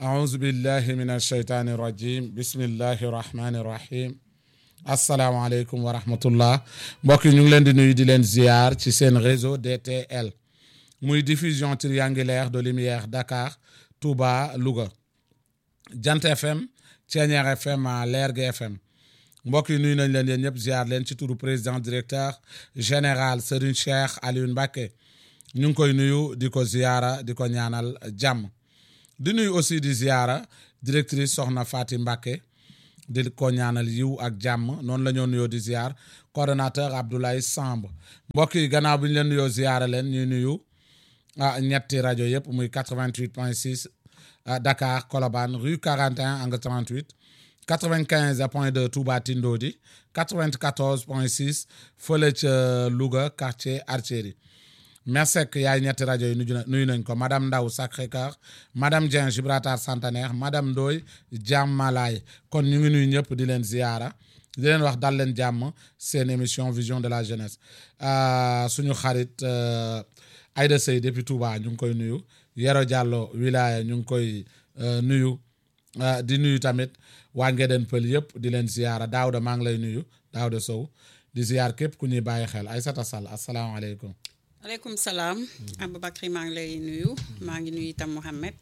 أعوذ بالله من الشيطان الرجيم بسم الله الرحمن الرحيم asalaamaaleykum wa rahmatullah mbokk yi ñu ngi leen di nuyu di leen ziar ci seen réseau DTL muy diffusion triangulaire de lumière Dakar Touba Louga Jant FM Thiéniere FM Lergui FM mbokk yi nuyu nañ leen yéen ñëpp ziar leen ci turu président directeur général Serigne Cheikh Alioune Mbacké ñu ngi koy nuyu di ko ziara di ko ñaanal jàmm di nuyu aussi di ziara directrice Soxna Fati Mbacké di ko ñaanal yiw ak jàmm noonu la ñoo nuyoo di ziar coordonnateur Abdoulaye Samb mbokk yi gannaaw bi ñu leen nuyoo ziara leen ñuy nuyu ah ñetti rajo yëpp muy 88 point 6 Dakar Colobane rue 41 angle 38 95 point 2 Touba Tindodi 94 point 6 fële ca Louga quartier Artillerie Mersek yaay ñetti rajo yi nuyu nañ ko madame Ndaw Sacré-Cœur madame Dieng Gibraltar Centenaire madame Ndoye Jàmmalaay kon ñu ngi nuyu ñëpp di leen ziyaara di leen wax dal leen jàmm seen émission vision de la jeunesse suñu xarit Aïda Sey depuis Touba ñu ngi koy nuyu Yero Diallo wilaya ñu ngi koy nuyu di nuyu tamit waa Ngeden Pël yëpp di leen ziyaara Daouda maa ngi lay nuyu Daouda Sow di ziyaar képp ku ñuy bàyyi xel Aïssata Sall asalaamaaleykum aleykum salaam Aboubacry maa ngi lay nuyu maa ngi nuyu itam Mohamed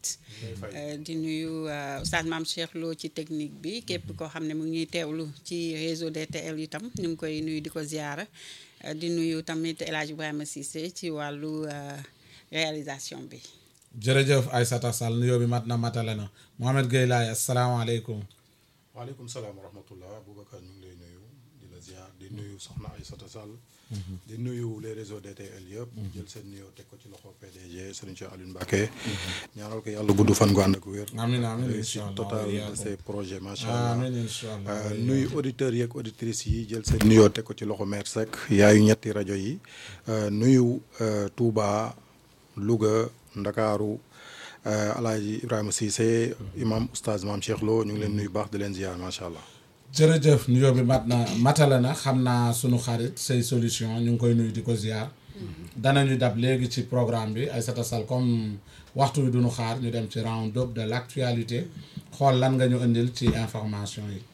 di nuyu Oustaz Mame Cheikh Lo ci technique bi képp koo xam ne mu ngi ñuy teewlu ci réseau DTL itam ñu ngi koy nuyu di ko ziara di nuyu tamit El Hadj Ibrahima Cissé ci wàllu réalisation bi jërëjëf Aïssata Sall nuyoo bi mat na matale na Mohamed Gueye Laye asalaamaaleykum waaleykum salaam wa rahmatullah Aboubacar ñu ngi lay nuyu di la ziar di nuyu soxna Aïssata Sall di nuyu les réseaux DTL yëpp. jël seen nuyoo teg ko ci loxo PDG Serigne Cheikh Alioune Mbacké. ñaanal ko yàlla gudd fan gu ànd ak wér. amiin amiin réussite totale de ces projets macha allah. amiin incha allah nuyu auditeurs yeeg auditrices yi jël seen nuyoo teg ko ci loxo maire Seck yaayu ñetti rajo yi. nuyu Touba Louga Ndakaaru Alaaji Ibrahima Cissé imam oustaz Mame Cheikh Lo ñu ngi leen nuyu baax di leen ziar macha allah. jërëjëf nuyoo bi mat na matale na xam naa sunu xarit say solution ñu ngi koy nuyu di ko ziar danañu dab léegi ci programme bi Aïssata Sall comme waxtu wi duñu xaar ñu dem ci round up de l'actualité xool lan nga ñu indil ci information yi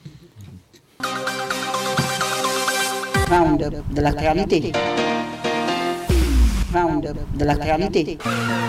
round up de l'actualité round up de l'actualité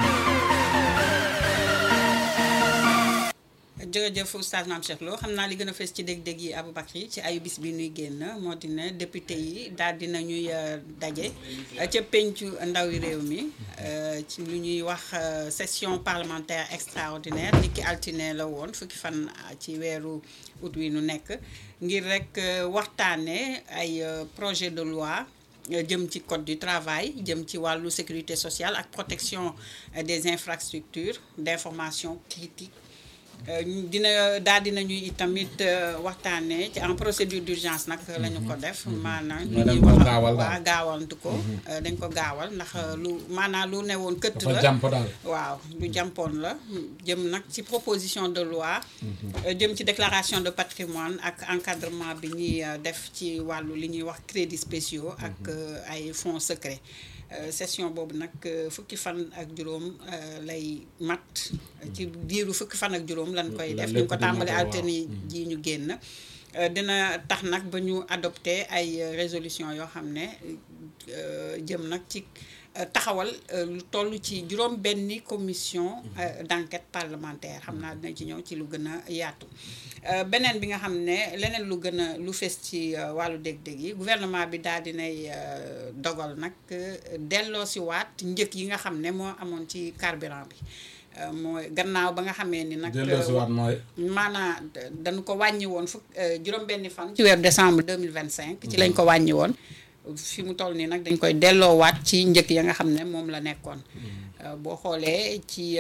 jërëjëf oustaz Mame Cheikh Lo xam naa li gën a fees ci dég-dég yi Aboubacry ci ayu bis bi nuy génn moo di ne député yi daal dina ñuy daje ca pencu ndawi réew mi ci lu ñuy wax session parlementaire extraordinaire ni ki altine la woon fukki fan ci weeru août wi nu nekk ngir rek waxtaane ay projet de loi jëm ci code du travail jëm ci wàllu sécurité sociale ak protection des infrastructures d'information critique dina daal dina ñuy itamit waxtaanee ci en procédure d'urgence nag la ñu ko def maanaam ñu ñuy wax waa gaawantu ko dañ ko gaawal ndax lu maanaam lu ne woon këtt la jàmp daal waaw lu jàmpoon la jëm nag ci proposition de loi jëm ci déclaration de patrimoine ak encadrement bi ñuy def ci wàllu li ñuy wax crédits spéciaux ak ay fonds secrets session boobu nag fukki fan ak juróom lay mat ci diiru fukki fan ak juróom lañ koy def ñu ko tàmbali altine ji ñu génn dina tax nag ba ñu adopté ay résolution yoo xam ne jëm nag ci taxawal lu toll ci juróom benni commission d'enquête parlementaire xam naa dina ci ñëw ci lu gën a yaatu beneen bi nga xam ne leneen lu gën a lu fees ci wàllu dég-dég yi gouvernement bi daal dinay dogal nag delloo si waat njëg yi nga xam ne moo amoon ci carburant bi mooy gannaaw ba nga xamee ni nag delloo si waat mooy maanaam dañu ko wàññi woon fukk juróom benni fan ci weeru décembre 2025 ci lañ ko wàññi woon fi mu toll nii nag dañ koy delloowaat ci njëkk ya nga xam ne moom la nekkoon boo xoolee ci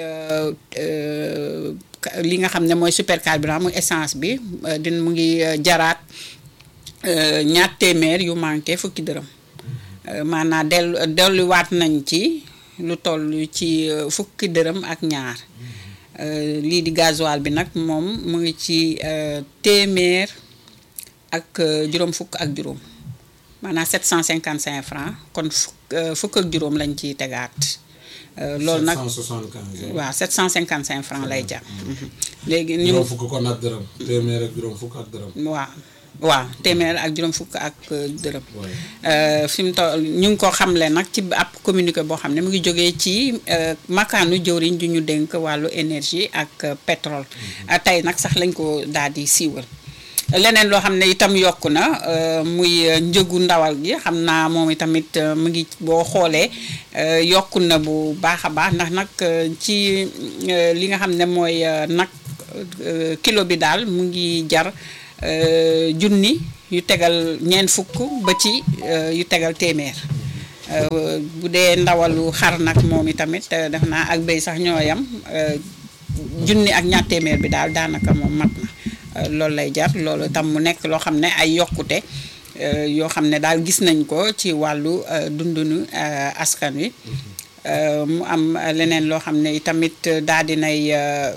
li nga xam ne mooy super carburant muy essence bi din mu ngi jaraat ñaar téeméer yu manqué fukki dërëm maanaam dellu delluwaat nañ ci lu toll ci fukki dërëm ak ñaar lii di gasoil bi nag moom mu ngi ci téeméer ak juróom fukk ak juróom maanaam 755 francs kon fukk fukk ak juróom lañ ciy tegaat Euh, loolu nag 775 waaw 755 francs lay jar. Mhm. léegi ñu juróom fukk kon ak dërëm téeméer ak juróom fukk ak dërëm waaw waaw téeméer ak juróom fukk ak euh, dërëm. Ouais. Euh, fi mu toll ñu ngi ko xamle nag ci ab communiqué boo xam ne mu ngi jógee ci euh, makaanu jëwriñ ju ñu dénk wàllu énergie ak euh, pétrole Euh, tey nag sax lañ ko daal di siiwal leneen loo xam ne itam yokku na euh, muy euh, njëgu ndawal gi xam naa moom itamit euh, mu ngi boo xoolee euh, yokku na bu baax a baax ndax nag euh, ci euh, li nga xam ne mooy euh, nag euh, kilo bi daal mu ngi jar euh, junni yu tegal ñeent fukk ba ci euh, yu tegal téeméer Euh, bu dee ndawalu xar nag moom itamit euh, def naa ak béy sax ñoo yam euh, junni ak ñaar téeméer bi daal daanaka moom mat na Euh, loolu lay jar loolu tam mu nekk loo xam ne ay yokkute euh, yoo xam ne daal gis nañ ko ci wàllu euh, dundunu euh, askan wi Euh, mu am euh, leneen loo xam ne itamit daal dinay euh,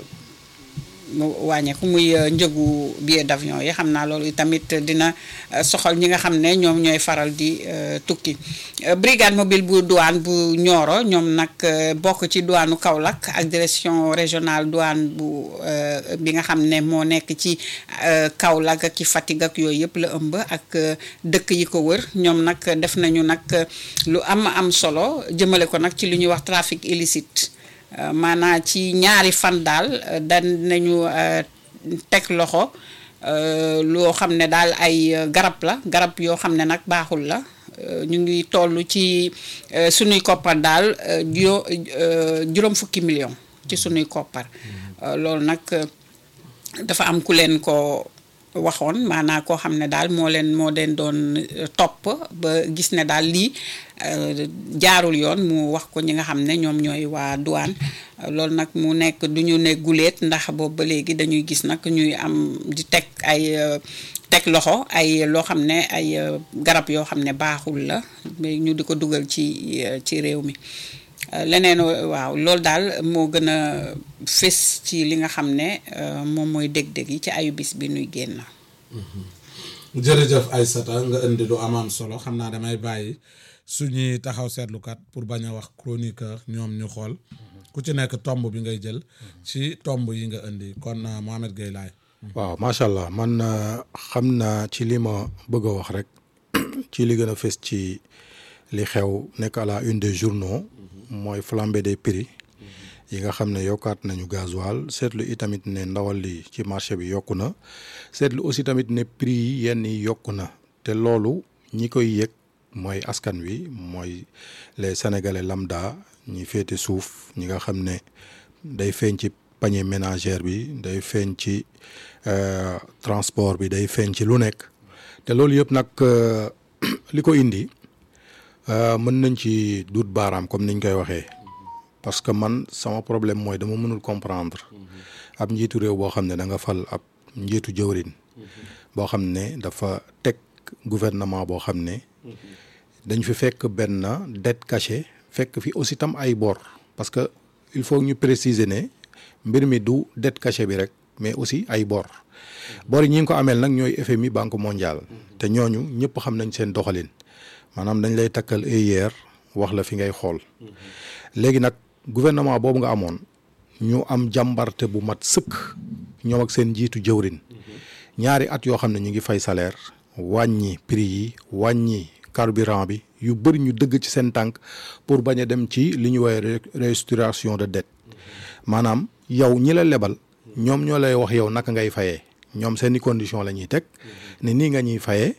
mu wàññeeku muy euh, njëgu billet d'avion yi xam naa loolu tamit dina euh, soxal ñi nga xam ne ñoom ñooy faral di euh, tukki Euh, brigade mobile bu douane bu Nioro ñoom nag euh, bokk ci douanu Kaolack ak direction régionale douane bu euh, bi nga xam ne moo nekk ci euh, Kaolack ak ci Fatick ak yooyu yëpp la ëmb ak euh, dëkk yi ko wër ñoom nag def nañu nag euh, lu am am solo jëmale ko nag ci lu ñuy wax trafic illicite Euh, maanaa ci ñaari fan daal euh, dan nañu euh, teg loxo euh, loo xam ne daal ay euh, garab la garab yoo xam ne nag baaxul la Euh, ñu ngi toll ci euh, sunuy koppar daal euh, juróo- euh, juróom fukki million ci sunuy koppar Euh, loolu nag euh, dafa am ku leen ko waxoon maanaa koo xam ne daal moo leen moo leen doon euh, topp ba gis ne daal lii euh, jaarul yoon mu wax ko ñi nga xam ne ñoom ñooy waa douane Euh, loolu nag mu nekk du ñu ne guléet ndax boobu ba léegi dañuy gis nag ñuy am di teg ay euh, teg loxo ay loo xam ne ay euh, garab yoo xam ne baaxul la mais ñu di ko dugal ci euh, ci réew mi Euh, leneen euh, waaw loolu daal moo gën a fés ci li nga xam ne euh, moom mooy dég-dég yi ci ayu bis bi nuy génn jërëjëf Aïssata nga indi lu amaam solo xam naa damay bàyyi suñuy taxaw seetlukat pour bañ a wax chroniqueur ñoom ñu xool ku ci nekk tomb bi ngay jël ci tomb yi nga indi kon euh, Mohamed Gueye laay waaw macha allah man euh, xam naa ci li ma bëgg a wax rek ci li gën a fës ci li xew nekk à la une des journaux mooy flambée des prix yi nga xam ne yokkaat nañu gasoil seetlu itamit ne ndawal li ci marché bi yokku na seetlu aussi tamit ne prix yi yenn yi yokku na te loolu ñi koy yëg mooy askan wi mooy les sénégalais lambda ñi féete suuf ñi nga xam ne day feeñ ci panier ménagère bi day feeñ ci euh, transport bi day feeñ ci lu nekk te loolu yëpp nag euh, li ko indi euh, mën nañ ci duut baaraam comme niñ koy waxee parce que man sama problème mooy dama mënul comprendre ab njiitu réew boo xam ne da nga fal ab njiitu jëwrin boo xam ne dafa teg gouvernement boo xam ne dañ fi fekk benn dette cachée fekk fi aussi tam ay bor parce que il faut ñu préciser ne mbir mi du dette cachée bi rek mais aussi ay bor bor yi ñi ngi ko ameel nag ñooy FMI banque mondiale te ñooñu ñëpp xam nañ seen doxalin maanaam dañ lay takkal EIR wax la fi ngay xool léegi nag gouvernement boobu nga amoon ñu am jàmbarte bu mat sëkk ñoom ak seen njiitu jëwrin ñaari at yoo xam ne ñu ngi fay salaire wàññi prix yi wàññi carburant bi yu bëri ñu dëgg ci seen tànk pour bañ a dem ci li ñu woowee restructuration de dette maanaam yow ñi la lebal ñoom ñoo lay wax yow naka ngay fayee ñoom seeni condition la ñuy teg ne nii nga ñuy fayee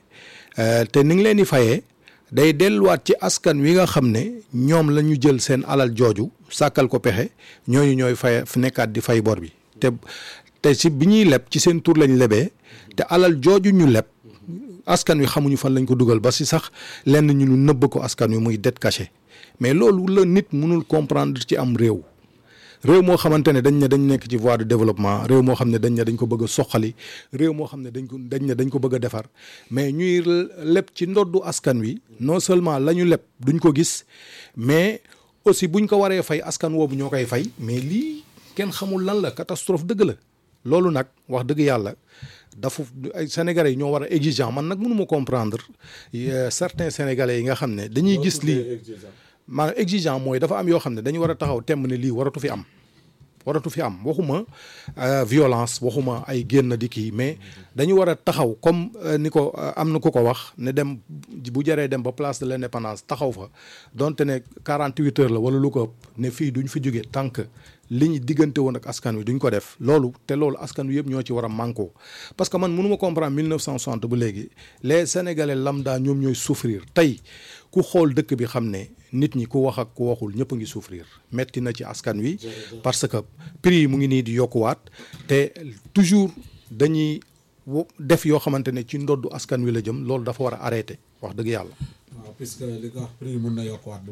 te ni nga leen di fayee day delluwaat ci askan wi nga xam ne ñoom la ñu jël seen alal jooju sàkkal ko pexe ñooñu ñooy fay nekkaat di fay bor bi te te si bi ñuy leb ci seen tur lañ lebee te alal jooju ñu leb askan wi xamuñu fan lañ ko dugal ba si sax lenn ñu nu nëbb ko askan wi muy dette cachée mais loolu la nit mënul comprendre ci am réew réew moo xamante ne dañ ne dañ nekk ci voie de développement réew moo xam ne dañ ne dañ ko bëgg a soqali réew moo xam ne dañ ko dañ ne dañ ko bëgg a defar mais ñuy leb ci ndoddu askan wi non seulement la ñu leb duñ ko gis mais aussi buñ ko waree fay askan woobu ñoo koy fay mais lii kenn xamul lan la catastrophe dëgg la loolu nag wax dëgg yàlla dafa ay sénégalais yi ñoo war a exigeant man nag mënuma comprendre certains sénégalais yi nga xam ne dañuy gis lii maanaam exigeant mooy dafa am yoo xam ne dañu war a taxaw temm ne lii waratu fi am waratu fi am waxuma violence waxuma ay génn di kii mais dañu war a taxaw comme ni ko am na ku ko wax ne dem bu jaree dem ba place de l'indépendance taxaw fa donte ne 48 heures la wala lu ko ëpp ne fii duñ fi jóge tant que li ñu diggante woon ak askan wi duñ ko def loolu te loolu askan wi yëpp ñoo ci war a manko parce que man mënuma comprendre 1960 ba léegi les sénégalais lambda ñoom ñooy souffrir tey ku xool dëkk bi xam ne nit ñi ku wax ak ku waxul ñëpp a ngi souffrir metti na ci askan wi parce que prix yi mu ngi nii di yokkuwaat te toujours dañuy def yoo xamante ne ci ndoddu askan wi la jëm loolu dafa war a arrêté wax dëgg yàlla waaw puisque li ko wax prix yi mun na yokkuwaat bu